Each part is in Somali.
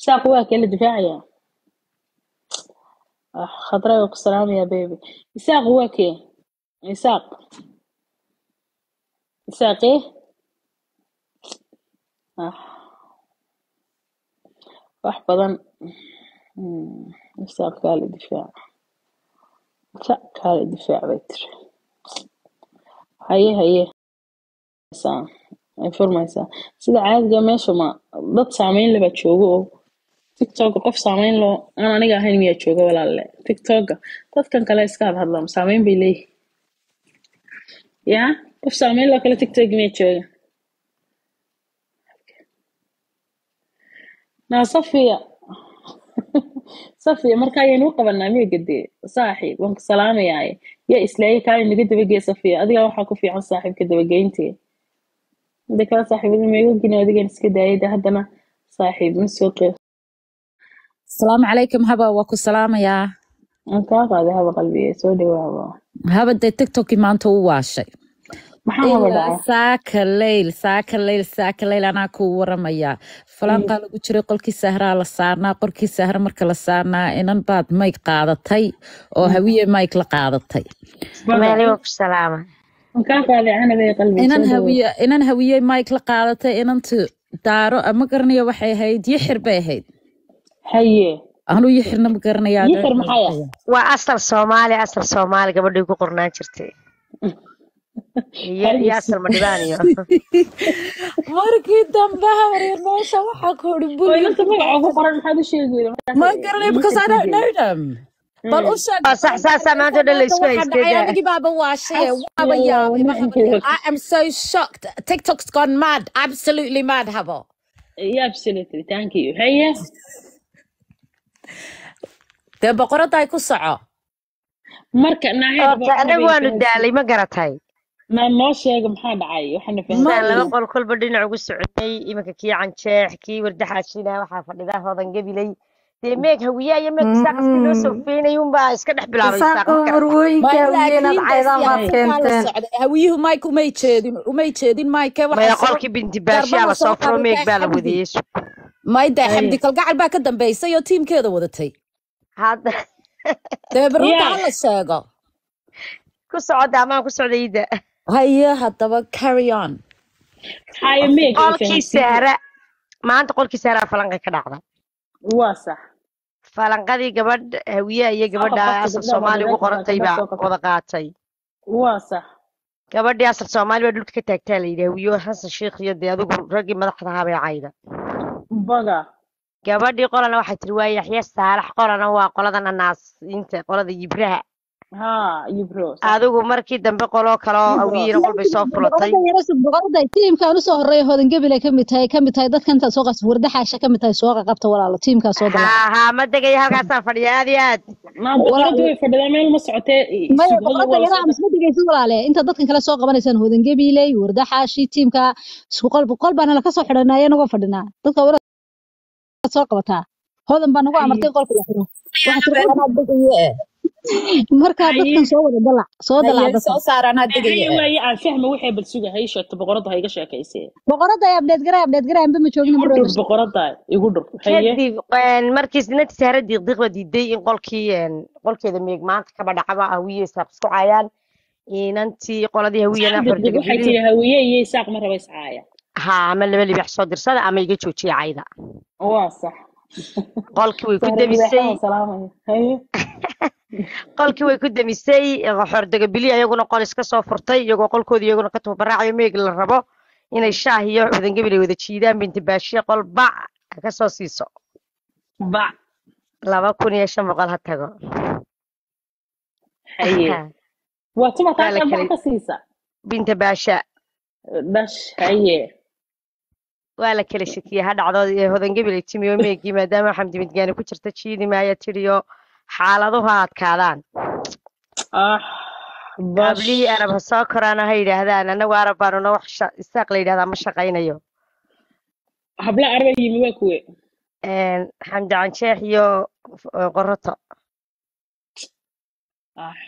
isaaq waa kala difaacaya ah khadra waa ku salaamaya baby isaaq waa kee isaaq isaaqee ah wax badan Hmm, isaaq kaala difaac sa kaala difaac bay tiri haye haye saa ay furmaysaa sida caadiga meesha ma dad saameyn leh baa jooga oo tiktok qof saameyn loo aan aniga ahayn miyaa jooga walaalle tiktoka dadkan kale iska had hadlaan saameyn bay leeyihin yaa qof saameyn loo kale tiktok miyaa jooga naa safiya safiya marka ayaynu u qabanaa miya gadee saaxiib waan ku salaamayaaye yaa islaayay kaale naga dabagee safiya adigaa waxaa ku fiican saaxiibka dabageyntee mida kale saaxiibada meegogina adigan iska daayay de haddana saaxiib ma soo qeeb asalaamu calaykum haba waa ku salaamayaa aan kaa qaaday haba qalbiga soo dhawaaba haba dee tiktokii maanta u waashay maxaa haba ilaa dhacay saaka leyl saaka leyl saaka leyl anaa ku waramaya falanqaa lagu jiray qolkii sahraa la saarnaa qorkii sahra marka la saarnaa inan baad mayg qaadatay oo hawiye mayg la qaadatay baga meeliba ku salaama aan kaa qaaday canabay qalbiga inan soo dhawaaba hawiye inan hawiye mayg la qaadatay inantu daaro ma garanayo waxay ahayd yixir bay ahayd haye anuu yixirna ma garanayaa yixir maxay ah waa asal soomaali asal soomaali gabadhii ku qornaan jirtay iyo iyo asal madhibaaniyo markii dambe habaryar meesha waxaa ku uri oo buli inanta magaca ugu qoran maxaad u sheegi weyda ma markaas garanayo because I don't know them bal u sheeg oo sax saasaa maanta o dhan la isku waxaa haystay dhacay de anigii baaba waashaye waaba xasbi allah yaabay ma ونعم habaryar I am so shocked TikTok's gone mad absolutely mad habo yeah absolutely thank you haye dee boqoradda ay ku soco marka naaxeed horta anagu waanu daalay ma garatay ma noo sheega maxaa dhacay waxaana saan laba fahansan qol kolba dhinac ugu soconay iminka kii canjeex kii wardaxaashina waxaa fadhida hodan gabiley dee meeg hawiyaa iyo meeg isaaqaskii loo soo feynay unbaa iska dhex bilaabay isaaq isaaqo ma garatay marwooyinka hawiyeenaad laakiin caydaan baad siyaasad baa la keenteen socday hawiyuhu mike umay jeedin umay jeedin mike maya waxaa soo qolkii binti baashiyaa garbaha la soo soo furo meeg qabatay baa la xamdi wadiyey mayda haye xamdi kalgacal baa ka dambeysay oo tiimkeeda wadatay hadda dee barunta yeah hala sheego ku socda amaan ku socda iida haye haddaba carry on haye meeg ay qolkii fahansiiye sahra maanta qolkii sahraa falanqa ka dhacda waa sax falanqadii gabadh hawiyaha iyo soo qab gabadha qofka asal gabdhaha soomaali ugu modereedka qorantay gabdhaha baa soo qab wada qaatay waa sax gabadhii asal soomaali baa dhulka ka taagtaa la yidhi hawiyo xasan sheikh iyo dee adigu raggii madaxda ahaa bay cayda baga gabadhii qolana waxay tiri waa yaxya saalax qolana waa qoladan anaasiinta qolada yibraha ha yibro sax adigu markii dambe qoloo kale oo yibro hawiyina qol bay soo fulatay boqorada yarasug boqorada tiimkaan usoo horeeya hodan gebile ka mid tahay ka mid tahay dadka intaad soo qas wardaxaasha ka mid tahay soo qabta walaalo tiimkaa soo dalaca haa haa ma degaya halkaasaan fadhiya aad iyo aad naa boqoradu way fadhidaa meel ma socotee maya sugada boqorada waa la yaraa soo misma dhegeysid walaale inta dadkan kale soo qabanaysaan hodan gebiley wardaxaashi tiimka isku qol qol baana laka soo xidhanaa anagoo fadhinaa dadka wara soo qabataa hodan baa nagu haye amartay qolka la xiro waxaa tiri Anaa qolka degaye markaa haye dadkan soo wada dalac soo haye dalac dadkan soo saar anaa haye degaye waaye aan fahma waxay bal suga hay sheegto boqoradu ha iga sheekaysee boqorada ay abdheed garay abdheed garay anba ma joogin igu mar dhur wada boqorada igu dhur haye kadib een, markii sinantii sahra diiqdiiq baa diiday in qolkii een, qolkeeda meeg maanta kaba dhacaba hawiye isaaq isku caayaan inantii qoladii hawiyana saan degdeg waxay xorjagabilii tiri hawiye iyo isaaq ma raba iscaaya haa ama laba libax soo dirsada ama iga joojiya cayda waa sax qolkii way ku sahra demisay libaaxaha salaamaya haye qolkii way ku demisay xordagabili ayaguna qol iska soo furtay iyagoo qolkoodii iyaguna ka tubaraacayo meeg la rabo inay shaah iyo xudangabil ay wada jiidaan binti baashiya qol bac ha ka soo siiso bac laba kun iyo shan boqol ha tago haye waa tuma waa taas la aan bac kala ka siisa binta baasha dhash haye waa la kala shakiyey ha dhacdo ee hodangabil ay timi oo meegii maadaama xamdi midgaani ku jirta jiidi maaya tiriyo xaaladuhu ha adkaadaan ah bash qablihii arab ha soo koraana ha yidhaahdaan anagu arab baanuna wax sha- isaaq la yidhahdaa ma shaqaynayo habla arba yimi waa kuwe Een, xamdi canjeex iyo eh, qoroto ah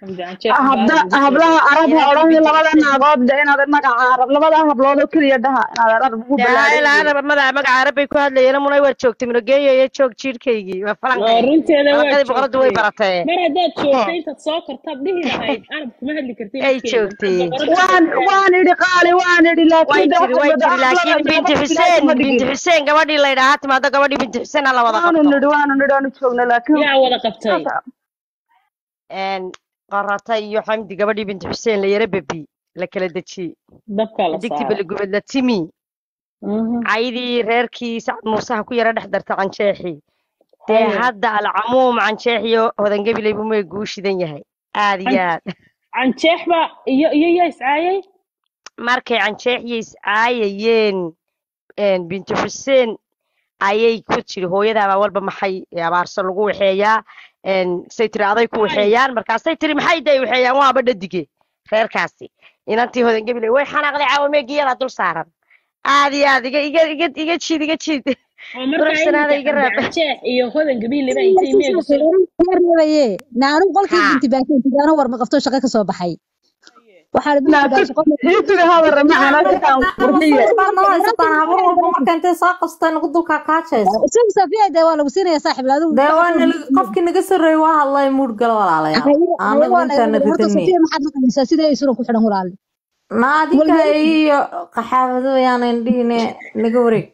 xamdi canjeex habda baa lagu hablaha sheegay arab ha inantii odhan binti labada xuseen naagood de inaad magaca arab labada hablood oo keliya dhaha inaad arab ugu yaa ballaaran ilaa yihiin arab magaca magaca arab bay ku hadlayeen munay war joogtay munageeyo joog jiirkaygii waa oo falanqee runteeda waa falanqadii boqoradu way joogtay baratee mar haddaad joogtay intaad soo kartaad dhihi lahayd arab kuma hadli kartid ay midkeeda joogtay boqorada waan joogtaa waan idhi qaali waan idhi way laakiin de jiri waxay way wada jiri hablada laakiin binti gabadh ilaahay xuseen kuma binti dhigin xuseen gabadhii la yidhaahaa timaado gabadhii binti xuseen hala wada waanu qabto nidhi waanu nidhi waanu joogna laakiin yaa wada qabtay saasa een qorata iyo xamdi gabadhii binti xuseen la yara bebi la kala dejiyey dabkaa la digti saaray baligubad la timi Mhm. caydii reerkii sacad muusaha ku yara dhex darta canjeexii dee haye hadda alcamuum canjeexiyo hodangabiley buu meeg uu shidan yahay aad iyo Can- aad canjeex baa iyo iyo yaa iscaayay markay canjeexiyo iscaayayeen een, binti xuseen ayay ku tiri hooyadaabaa walba maxay abaarso lagu waxeeyaa een, say tiri aday ku Haye. waxeeyaan markaasay tiri maxay day waxeeyaan waaba dhadige reerkaasi inantii hodangabiley way xanaaqday caawa meegiyada dul saaran aad iyo aad iga iga iga iga jiid iga jiid oo markaa quruxsanaada iminka iga xamdi raab canjeex iyo hodan gabiileba intay meega soo reebaye naanu qolkii haa binti baashay tigaano war ma qabto shaqo ka soo baxay waxaa la binti laakiin baashay qol iisuga hadara macana sitaan qurxiye baadna haysataan habar walba marka intay soo qastaa nagu dulkaa kaajayso isagu safiya dee waa lagu siinaya saaxib adigu dee waa shaqo nala qofkii naga sarreeyey waa hadlay muud gala walaalayaal haye haye anagu waa laga intaana horta ridanay safiya maxaad la qabaysaa sidee ay suran ku xidhan walaali naadinka waligaa iyo qaxaabado yaanan dhihine naga wareeg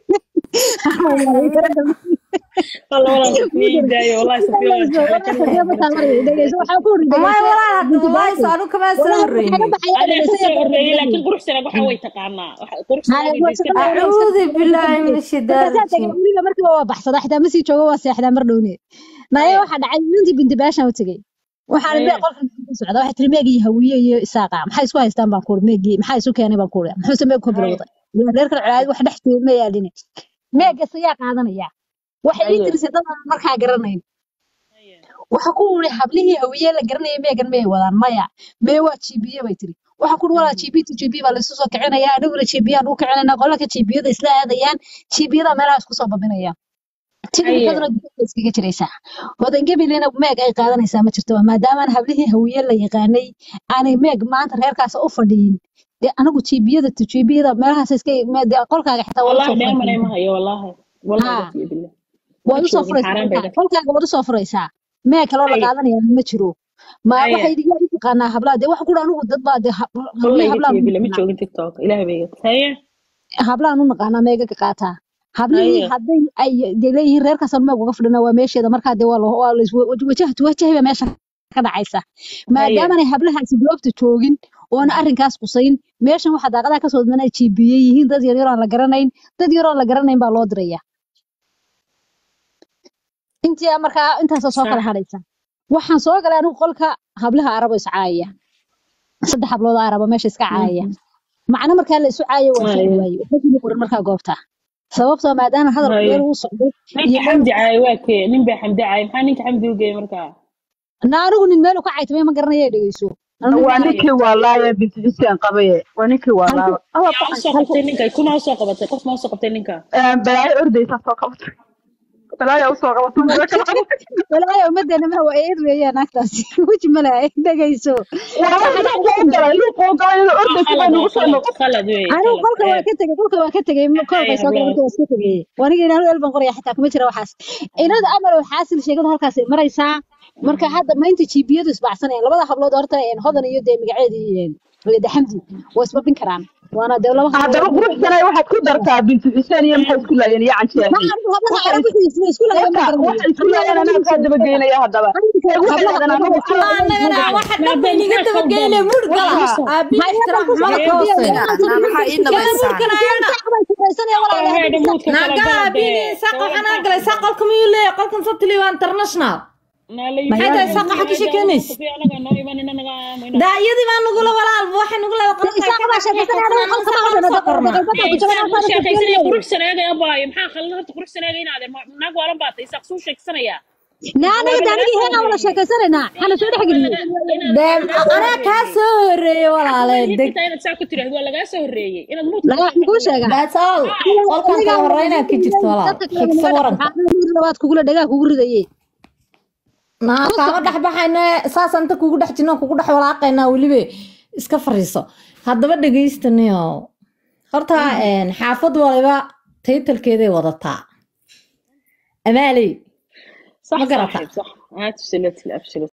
والله والله صفية يداي والله صفية والله جعلك الله بركة dhegeyso waxaa ku hori may dhegeyso walaal hadda binti wallaahi baashay saanu kamaa soo walaal waxaa ka horreynay baxaya أنا dhegeyso كسر iyo الرئي gabadha لكن قرش سنة waxaa way taqaanaa قرش سنة haye way waa iska shaqada taqaanaa waa iska acuudu billaahi min ashaydaani markaasaa tegay rajiim guriga markiiba waa baxsadaa xitaa ma sii joogo waa seexdaa mar dhowne naye haye waxaa dhacay intii binti baashaan u tegey waxaana haye bee qolka ka socda waxay tiri meegi iyo hawiye iyo isaaqa maxay isku haystaan baan kuuri meegi maxaa isu keenay baan kuuri muxuuse meeg ka haye bilowday ilaa reerkan colaad wax dhex jooga ma yaalin meegas ayaa qaadanaya waxay ii haye tirisay dad aan markaa garanayn haye waxa ku uri hablihii hawiye la garanaya meegan may wadaan maya mee waa jibiye bay tiri waxa ku uri walaa jibi to jibi baa laysu soo kicinaya aniguna jibiyaan u kicinayna qolalka jibiyada isla aadayaan jibiyada meelaha isku soo babinaya haye tignikaduna dibadda iskaga jiraysaa hodangebilina meeg ay qaadanaysaa ma jirto maadaamaan hablihii hawiye la yaqaanay aanay meeg maanta reerkaas u fadhiyin dee anigu jibiyada to jibiyada meelahaas iska me- dee qolkaaga xitaa waa والله usoo دائما furaysaa ما هي والله والله haa قسم بالله waad ما usoo joogin furaysaa xaaraan bay qolkaaga dhah qolkaaga waad usoo furaysaa mee kaloo la haye qaadanaya ma jiro ma haye waxay idiga u taqaanaa hablaha dee waxa ku dhan anigu dad baa dee hab- والله hablihii hablaha قسم u بالله ما naqaanaa joogin تيك توك إلهي بيقت هي hablahan u naqaanaa meega ka qaataa hablihii haye hadday ay dee leeyihiin reerkaasaan meeg uga fadhina waa meesheeda markaa dee waa la waa la wajahtu wajahayba meesha ka dhacaysa haye maadaamanay hablahaasi goobta joogin oona arrinkaas qusayn meeshan waxaa daaqadaha kasoo dana jiibiye yihiin dad yar yaroo aan la garanayn dad yaroo aan la garanayn baa loo diraya intii markaa intaasoo soo kala صح hadhaysa waxaan soo galay anigu qolka hablaha arabo iscaaya saddex hablood oo arabo meesha iska caaya مهم. macno markaa la isu caayo waa fahmi هاي waaye waxba kuma qoran markaa goobta sababtoo maadaama hadalku meel هاي uu socdo ninka iyo meel xamdi caay waa kee nin baa xamdi caay maxaa ninka xamdi u geeyay markaa na anigu nin meel uu ka caytamay ma garanaya dhegeyso anu nin waa baan haye ninkii waalaaye binti xuseen qabaye waa ninkii halku waalaaba alla yaa u soo halku qabtay ninka kuna u soo qabatay qof ma u soo qabtay ninka balaayo ordaysaa soo qabatay balaayo usoo qabatay mudo kala qabatay walaahi ummadeena ma waa eed weeyaan naagtaasi weji malaha dhegeyso waaba waxa luuquu galay luuquu galay inuu waa ordaysa khalad bay waa nagu soo khalad noqon khalad wey anigu khalad qolka waa ceeb ka tegey qolka waa ka tegey haye koolkay soo galay hablaha markii waa iska tegey waniga inaanu elban qoraya xitaa kuma jira waxaas inada amal oo xaasil sheegada halkaas ay maraysaa marka hadda maanta jiibiyadu isbacsanayaan labada hablood horta een, hodan iyo dee magaceedii een, de xamdi waa isbabin karaan waana dee laba hablood haddaba quruxsanay waxaad ku dartaa binti xuseen iyo maxay isku laayeen iyo ma canjeexi arko hablaha waxay arab wixii isla isku lahayn ma waka garanayo waxay isku laayeen anaa kaa dabageynaya haddaba ee waxay hablaha dhahdeen arab anagu allah annagana waxa dhan bay maadaama niga maxaa dabageyle khaldan muud gala waxa aabiin maxay ixtiraam halkan xumada ka kusoo hooseeya fadhiya maxaa ii gala dhamaysaa muudkana ayana walaal heedha muudka kala naaga gala aabiin dee saaqa waxaan aa galay saa qolka miyuu leeyahay qolkan sabtili waa international maxay tahay saaqa waxa ka sheekeynaysa anaga noo imanina naga aamayna daayadii baa nugula walaalba waxay nugu leedahay qolka ay isaga ka baa sheekaysan dhexeeyaan anigu qolka qolka saa ma qolka wadana soo qornaa daqiiqada ku jira isaaq ma uu sheekaysanaya saara qurux sanaaga abaayo maxaa khaldan horta qurux sanaaga inaade naag waalan baa tay isaaq suu sheegsanaya naanaga waaba lagaa daanigi soo heena wala horreeyey sheekaysanaynaa xana soo dhex waa geliyey laga inaad dee lagaa soo anaa kaa horreeyey soo horeeyey walaale xaqooda deg xitaa inaad saa ku tiraahdo waa lagaa soo horreeyey inaad muudka laga ka waxaan kuu sheekayso sheegaa that's all qolkan aniga kala horreynaa ka jirta walaal dadka kale xigso naga waranka dhaxaa labaad kugula dhagaa kugu ridaye naa kaama dhex baxayna saasaan inta kugu dhex jirno kugu dhex walaaqaynaa weliba iska fariiso haddaba dhegaystaniyo horta een, xaafad waliba taytalkeeday wadataa amaaley صح ما قرأتها. صاحب صح absolutely absolutely